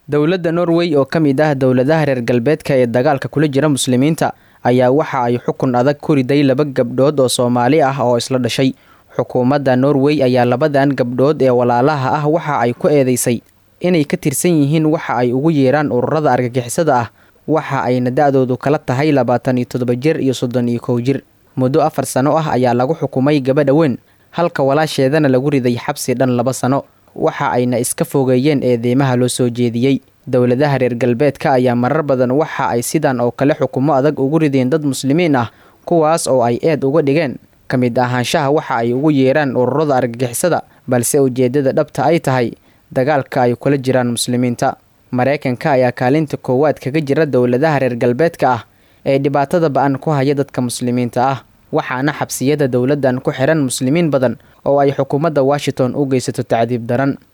dowladda norway oo ka mid ah dowladaha reer galbeedka ee dagaalka kula jira muslimiinta ayaa waxa ay xukun adag ku riday laba gabdhood oo soomaali ah oo isla dhashay xukuumadda norway ayaa labadan gabdhood ee walaalaha ah waxa ay ku eedeysay inay ka tirsan yihiin waxa ay ugu yeeraan ururada argagixisada ah waxa ayna da-doodu kala tahay labaatan iyo toddoba jir iyo soddon iyo kow jir muddo afar sano ah ayaa lagu xukumay gabadha weyn halka walaasheedana lagu riday xabsi dhan laba sano waxa ayna iska fogeeyeen eedeymaha loo soo jeediyey dowladaha reer galbeedka ayaa marar badan waxa ay sidan oo kale xukumo adag ugu rideen dad muslimiin ah kuwaas oo ay eed uga dhigeen ka mid ahaanshaha waxa ay ugu yeeraan ururada argagixisada balse ujeedada dhabta ay tahay dagaalka ay kula jiraan muslimiinta maraykanka ayaa kaalinta koowaad kaga jira dowladaha reer galbeedka ah ee dhibaatada ba-an ku haya dadka muslimiinta ah waxaana xabsiyada dowladdan ku xiran muslimiin badan oo ay xukuumadda washington u geysato tacdiib daran